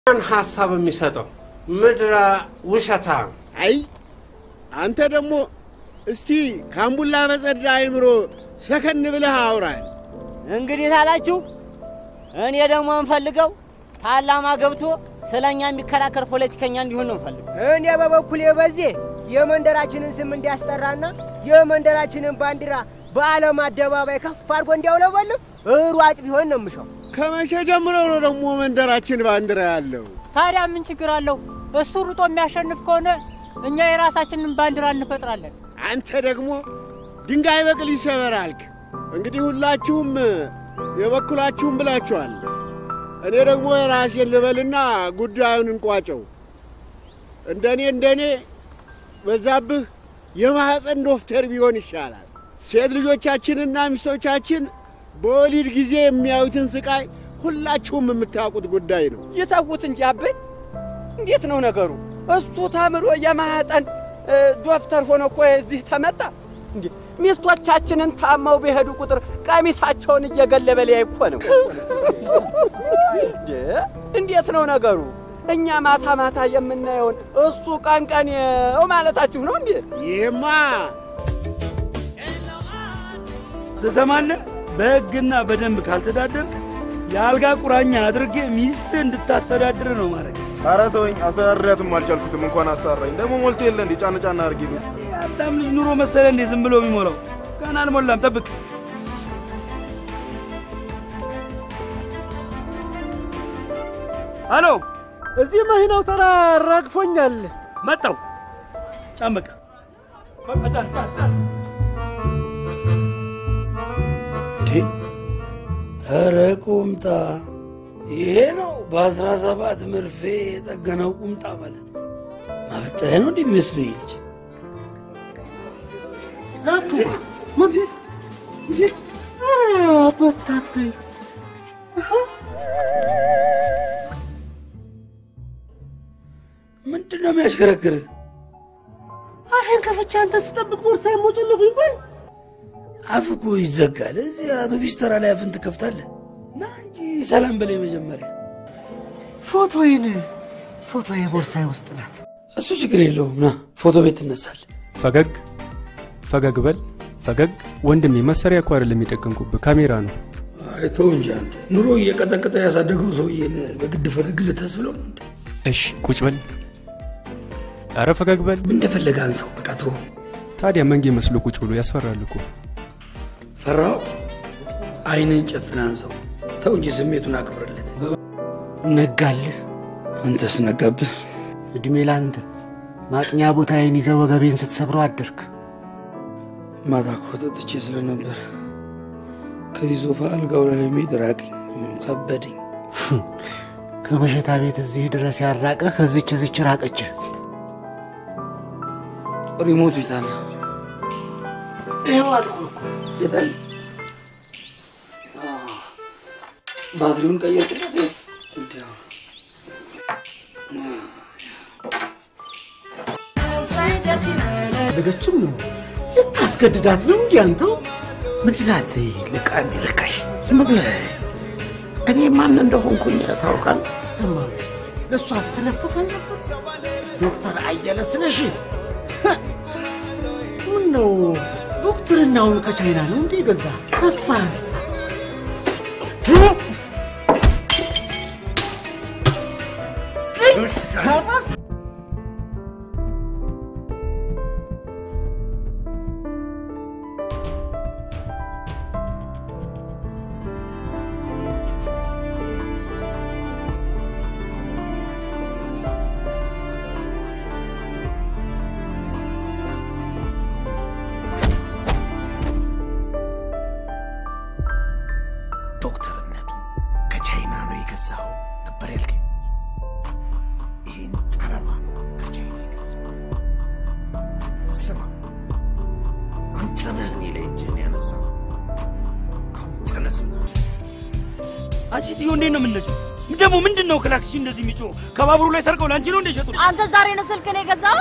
ማን ሀሳብ የሚሰጠው ምድረ ውሸታ አይ አንተ ደግሞ እስቲ ካምቡላ በጸዳ አይምሮ ሰከን ብለህ አውራል። እንግዲህ ታላችሁ እኔ ደግሞ የምፈልገው ፓርላማ ገብቶ ስለ እኛ የሚከራከር ፖለቲከኛ እንዲሆን ነው የምፈልገው። እኔ በበኩሌ በዚህ የመንደራችንን ስም እንዲያስጠራና የመንደራችንን ባንዲራ በዓለም አደባባይ ከፍ አድርጎ እንዲያውለበልብ ሯጭ ቢሆን ነው የምሻው። ከመቼ ጀምሮ ነው ደግሞ መንደራችን ባንዲራ ያለው? ታዲያ ምን ችግር አለው? እሱ ሩጦ የሚያሸንፍ ከሆነ እኛ የራሳችንን ባንዲራ እንፈጥራለን። አንተ ደግሞ ድንጋይ በቅል ይሰበር አልክ። እንግዲህ ሁላችሁም የበኩላችሁም ብላችኋል። እኔ ደግሞ የራሴን ልበልና ጉዳዩን እንቋጨው። እንደኔ እንደኔ በዛብህ የማኅፀን ዶክተር ቢሆን ይሻላል። ሴት ልጆቻችንና ሚስቶቻችን በወሊድ ጊዜ የሚያዩትን ስቃይ ሁላችሁም የምታውቁት ጉዳይ ነው። ይተዉት እንጂ አበይ፣ እንዴት ነው ነገሩ? እሱ ተምሮ የማህፀን ዶክተር ሆኖ እኮ እዚህ ተመጣ እንዴ? ሚስቶቻችንን ታመው በሄዱ ቁጥር ቀሚሳቸውን እየገለበ ሊያይ እኮ ነው። እንዴ እንዴት ነው ነገሩ? እኛ ማታ ማታ የምናየውን እሱ ቀን ቀን ነው ማለታችሁ ነው እንዴ? ይህማ ትሰማለህ? በሕግና በደንብ ካልተዳደርክ የአልጋ ቁራኛ አድርጌ ሚስት እንድታስተዳድር ነው ማድረግ። ኧረ ተወኝ፣ አስተዳድሪያትም አልቻልኩትም። እንኳን አሳራኝ። ደግሞ ሞልቶ የለ እንዴ? ጫን ጫን አድርጊ። የሀብታም ልጅ ኑሮ መሰለ እንዴ ዝም ብሎ የሚሞላው? ገና አልሞላም፣ ጠብቅ። አሎ፣ እዚህ መኪናው ተራ አራግፎኛል። መጣው። ጫን በቃ በቃ ጫን ጫን ጫን። እንዴ ኧረ ቁምጣ ይሄ ነው በአስራ ሰባት መርፌ የጠገነው ቁምጣ ማለት ማበጠሪያ ነው እንደሚመስለው ይህ ልጅ ዛቱ ምን እንዴ? ኧረ በታተይ ምንድን ነው የሚያሽከረክር አፌን ከፍቼ አንተ ስጠብቅ ቦርሳዬን ሞጨለፉ ይባል አፍ እኮ ይዘጋል እዚህ አውቶቢስ ተራ ላይ አፍን ትከፍታለህ ና እንጂ ሰላም በላይ መጀመሪያ ፎቶዬን ፎቶዬ ቦርሳዬ ውስጥ ናት። እሱ ችግር የለውም ና ፎቶ ቤት ትነሳለህ ፈገግ ፈገግ በል ፈገግ። ወንድሜ መሳሪያ እኮ አይደለም የጠቀምኩብህ ካሜራ ነው። አይተው እንጂ አንተ ኑሮ እየቀጠቀጠ ያሳደገው ሰውዬን በግድ ፈገግ ልታስብለው ነው እንዴ? እሽ ቁጭ በል። አረ ፈገግ በል። እንደፈለገ አንሰው በቃ ተወው። ታዲያ መንጌ መስሎ ቁጭ ብሎ ያስፈራል እኮ። ፈራው አይንን ጨፍን አንሰው። ተው እንጂ ስሜቱን አክብርለት። ነጋልህ። አንተስ ነጋብህ? እድሜ ላንተ ማጥኛ ቦታዬን ይዘህ ወገቤን ስትሰብረው አደርክ። ማታ እኮ ጠጥቼ ስለነበር ከዚህ ሶፋ አልጋው ላይ ለመሄድ ራቀኝ፣ ከበደኝ። ከመሸታ ቤት እዚህ ድረስ ያራቀ ከዚች እዚች ራቀች። ሪሞቱ ይታል ይኸው አልኩህ እኮ። የታል? ባትሪውን ቀየርኩበት ወይስ እንዲያው? ልገችም ነው ልታስገድዳት ነው እንዲህ አንተው ምን ይላት ልቃሚ ርካሽ ዝም ብለህ እኔ ማን እንደሆንኩኝ ታውቃለህ? ስማ ለእሷ ስትለፍፍ ነበር ዶክተር አየለ ስለሺ ምን ነው ዶክትርናውን ከቻይና ነው እንዴ ገዛ ሰፋ ሀሳብ ዶክተርነቱን ከቻይና ነው የገዛው ነበር ያልከኝ? ይህን ጠረባ ነው ከቻይና የገዛው። ስማ አንተ ነህ እኔ ላይ እጅህን ያነሳው። አሁን ተነስና አንቺ ትዮ እንዴት ነው የምነጂው? ደግሞ ምንድን ነው ክላክሲ እንደዚህ የሚጮህ? ከባቡሩ ላይ ሰርቀው ለአንቺ ነው እንደ ሸጡት? አንተ ዛሬ ነው ስልክን የገዛው?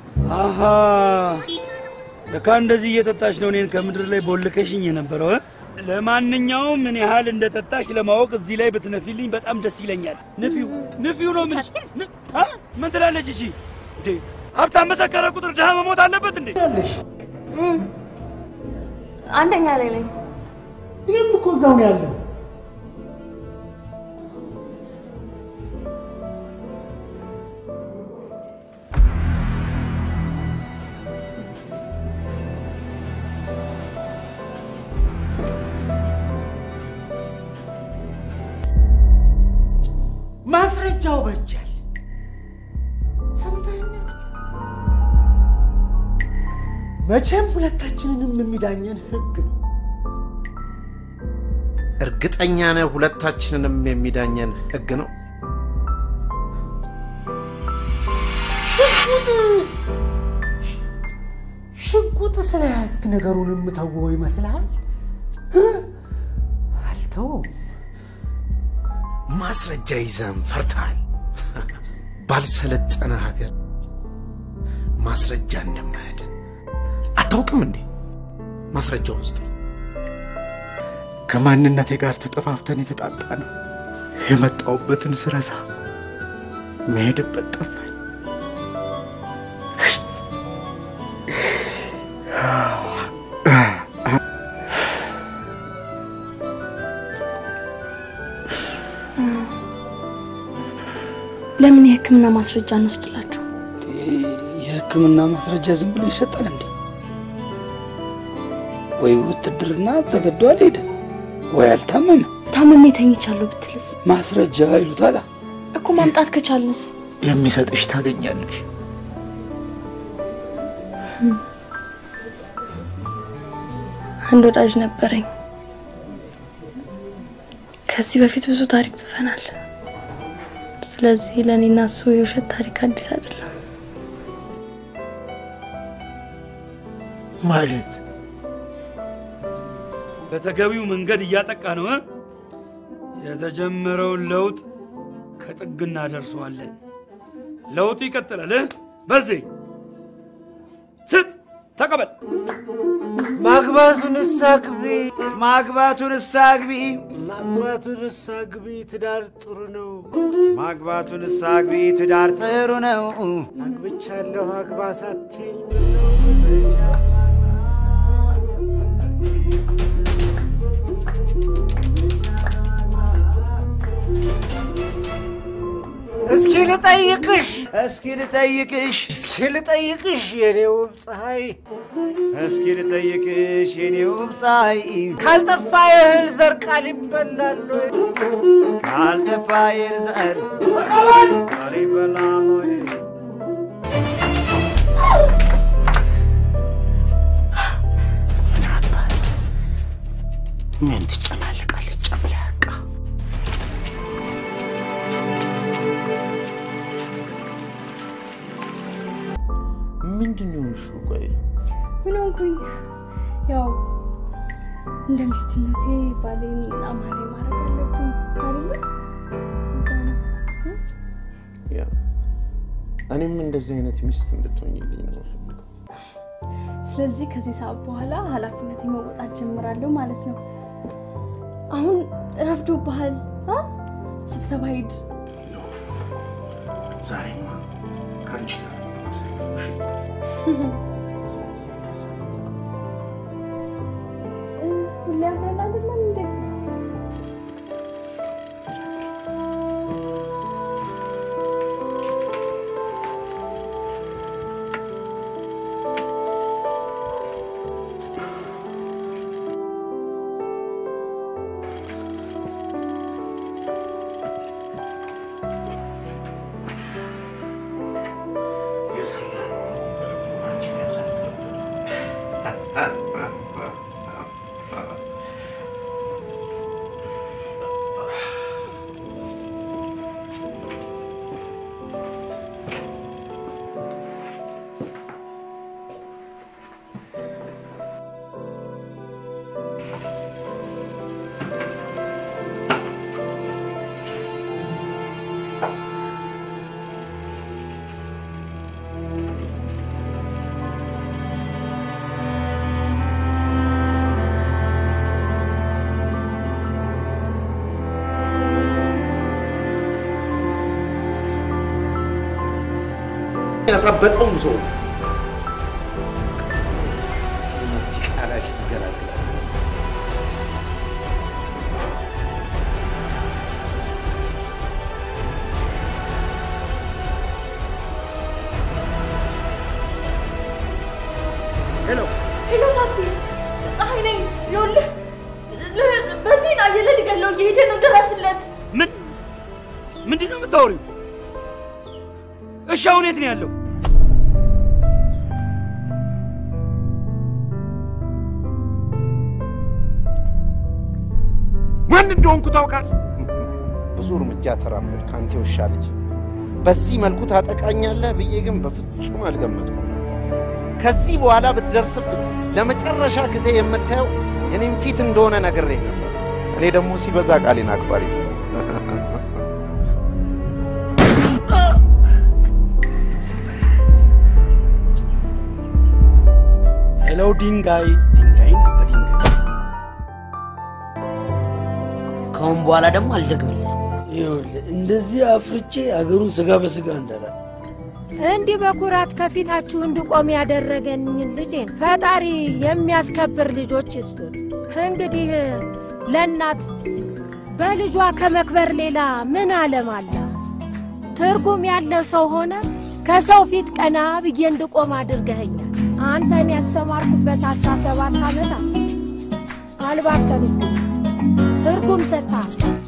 አሃ ለካ እንደዚህ እየጠጣች ነው እኔን ከምድር ላይ ቦልከሽኝ የነበረው እ? ለማንኛውም ምን ያህል እንደጠጣሽ ለማወቅ እዚህ ላይ ብትነፊልኝ በጣም ደስ ይለኛል። ንፊው ንፊው ነው የምልሽ። ን- አ? ምን ትላለች እቺ? እንዴ ሀብታም መሰከረ ቁጥር ድሃ መሞት አለበት እንዴ? አንደኛ ላይ ነኝ። እኔም እኮ እዛው ነው ያለው። ማስረጃው በጃል ሰምተኸኛል? መቼም ሁለታችንንም የሚዳኘን ህግ ነው። እርግጠኛ ነህ ሁለታችንንም የሚዳኘን ህግ ነው? ሽጉጥ ሽጉጥ ስለያዝክ ነገሩን የምተወው ይመስልሃል? እ? አልተውም። ማስረጃ ይዘን ፈርተሃል። ባልሰለጠነ ሀገር ማስረጃ እንደማያድን አታውቅም እንዴ? ማስረጃውን ውስጥ ከማንነቴ ጋር ተጠፋፍተን የተጣጣ ነው። የመጣውበትን ስረሳ መሄድበት ጠፋኝ። ለምን የህክምና ማስረጃ እንወስድላችሁ? የህክምና ማስረጃ ዝም ብሎ ይሰጣል እንዴ? ወይ ውትድርና ተገዶ አልሄደ ወይ አልታመመ። ታምሜ ተኝቻለሁ ብትልስ ማስረጃ ይሉታላ። እኮ ማምጣት ከቻልንስ? የሚሰጥሽ ታገኛለሽ። አንድ ወዳጅ ነበረኝ። ከዚህ በፊት ብዙ ታሪክ ጽፈናል። ስለዚህ ለእኔና እሱ የውሸት ታሪክ አዲስ አይደለም። ማለት በተገቢው መንገድ እያጠቃ ነው እ? የተጀመረውን ለውጥ ከጥግ እናደርሰዋለን። ለውጡ ይቀጥላል። እ? በዚህ ስጥ፣ ተቀበል። ማግባቱን አግቢ፣ ማግባቱን አግቢ፣ ማግባቱን አግቢ። ትዳር ጥሩ ነው። ማግባቱን አግቢ፣ ትዳር ጥሩ ነው። አግብቻለሁ አግባ ሳትይኝ እስኪ ልጠይቅሽ እስኪ ልጠይቅሽ እስኪ ልጠይቅሽ የኔ ውብ ፀሐይ እስኪ ልጠይቅሽ የኔ ውብ ፀሐይ ካልጠፋ የእህል ዘር ቃል ይበላል ወይ? ካልጠፋ የእህል ዘር ቃል ይበላል ወይ? ምን ትጨማለቃለች ጨምላቃ? ምንድን ነው እሹ? ቆይ ምን ሆንኩኝ? ያው እንደ ሚስትነቴ ባሌን አማላይ ማድረግ አለብኝ አይደለ? እዛ ነው እ? ያ እኔም እንደዚህ አይነት ሚስት እንድትሆኝልኝ ነው የምፈልገው። ስለዚህ ከዚህ ሰዓት በኋላ ኃላፊነቴ መወጣት ጀምራለሁ ማለት ነው። አሁን ረፍዶብሃል። አ? ስብሰባ ሂድ። ዛሬማ ከአንቺ ጋር ነው የማሳልፈው። እሺ? ሁሌ አብረን አይደለም እንዴ? የሰራነው በልቦናችን ያሳድርብን። ያሳበጠውን ሰው ዲቃላሽ ይገላግላል። ሄሎ ሄሎ ሳቲ፣ ፀሐይ ነኝ። ይኸውልህ በዜና አየለ ሊገለው እየሄደ ነው፣ ድረስለት። ምን ምንድን ነው የምታወሪው? እሺ አሁን የት ነው ያለው? ማን እንደሆንኩ ታውቃለህ? ብዙ እርምጃ ተራመድ ከአንተ ውሻ ልጅ። በዚህ መልኩ ታጠቃኛለህ ብዬ ግን በፍጹም አልገመትኩም። ከዚህ በኋላ ብትደርስብኝ ለመጨረሻ ጊዜ የምታየው የኔም ፊት እንደሆነ ነግሬህ ነበር። እኔ ደግሞ ሲበዛ ቃሌን አክባሪ ነኝ። ሄሎ ድንጋይ ድንጋይን በድንጋይ ከአሁን በኋላ ደግሞ አልደግምልህ። ይኸውልህ እንደዚህ አፍርቼ አገሩን ስጋ በስጋ እንዳላ እንዲህ በኩራት ከፊታችሁ እንድቆም ያደረገኝን ልጄን ፈጣሪ የሚያስከብር ልጆች ይስጡት። እንግዲህ ለእናት በልጇ ከመክበር ሌላ ምን ዓለም አለ? ትርጉም ያለው ሰው ሆነ ከሰው ፊት ቀና ብዬ እንድቆም አድርገኸኛል። አንተን ያስተማርኩበት አስራ ሰባት ዓመታት አልባከኑም፣ ትርጉም ሰጥተሃል።